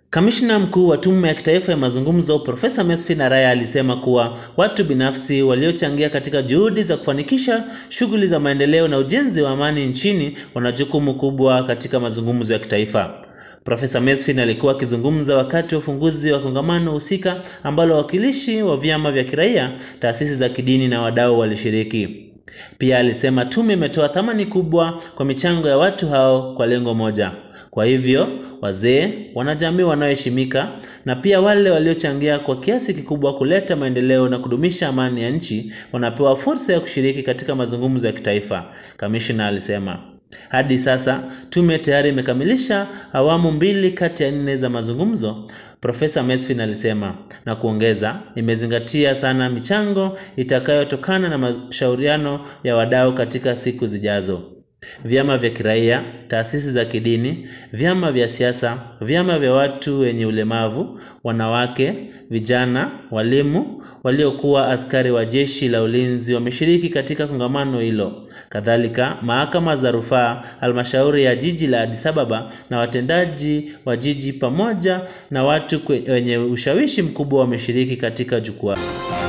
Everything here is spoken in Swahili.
Kamishna mkuu wa Tume ya Kitaifa ya Mazungumzo Profesa Mesfin Araya alisema kuwa watu binafsi waliochangia katika juhudi za kufanikisha shughuli za maendeleo na ujenzi wa amani nchini wana jukumu kubwa katika mazungumzo ya kitaifa. Profesa Mesfin alikuwa akizungumza wakati wa ufunguzi wa kongamano husika ambalo wawakilishi wa vyama vya kiraia, taasisi za kidini na wadau walishiriki. Pia alisema tume imetoa thamani kubwa kwa michango ya watu hao kwa lengo moja. Kwa hivyo, wazee, wanajamii wanaoheshimika na pia wale waliochangia kwa kiasi kikubwa kuleta maendeleo na kudumisha amani ya nchi wanapewa fursa ya kushiriki katika mazungumzo ya kitaifa, kamishna alisema. Hadi sasa tume tayari imekamilisha awamu mbili kati ya nne za mazungumzo, Profesa Mesfin alisema na kuongeza, imezingatia sana michango itakayotokana na mashauriano ya wadau katika siku zijazo. Vyama vya kiraia, taasisi za kidini, vyama vya siasa, vyama vya watu wenye ulemavu, wanawake, vijana, walimu, waliokuwa askari wa jeshi la ulinzi wameshiriki katika kongamano hilo. Kadhalika, mahakama za rufaa, halmashauri ya jiji la Addis Ababa na watendaji wa jiji pamoja na watu wenye ushawishi mkubwa wameshiriki katika jukwaa.